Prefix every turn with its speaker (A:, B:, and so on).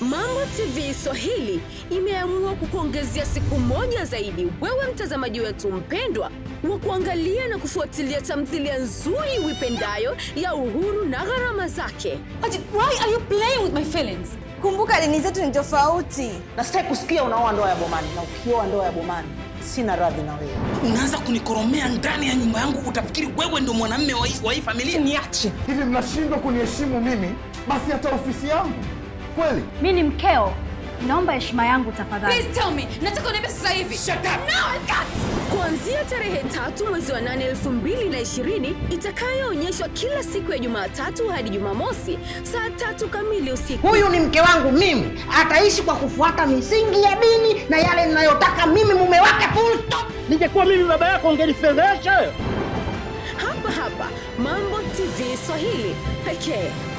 A: Mambo TV Swahili imeamua kukuongezea siku moja zaidi wewe mtazamaji wetu mpendwa wa kuangalia na kufuatilia tamthilia nzuri uipendayo ya Uhuru na gharama zake.
B: Ajit, why are you playing with my feelings?
C: Kumbuka dini zetu ni tofauti.
D: na sitaki kusikia unaoa ndoa ya bomani na ukioa ndoa ya bomani sina radhi na wewe
E: unaanza kunikoromea ndani ya nyumba yangu utafikiri wewe ndo mwanamme wa hii- wa hii familia
D: niache
F: hivi mnashindwa kuniheshimu mimi basi hata ofisi yangu kweli
G: mi ni mkeo naomba heshima yangu tafadhali
B: Please tell me. Nataka uniambie sasa hivi.
E: Shut up.
B: No, I can't.
A: Kuanzia tarehe tatu mwezi wa nane elfu mbili na ishirini itakayoonyeshwa kila siku ya Jumatatu hadi Jumamosi saa tatu kamili usiku.
D: huyu ni mke wangu mimi ataishi kwa kufuata misingi ya dini na yale ninayotaka mimi mume wake full stop ningekuwa mimi baba yako ungenifedhesha
A: Hapa hapa Mambo TV Swahili pekee.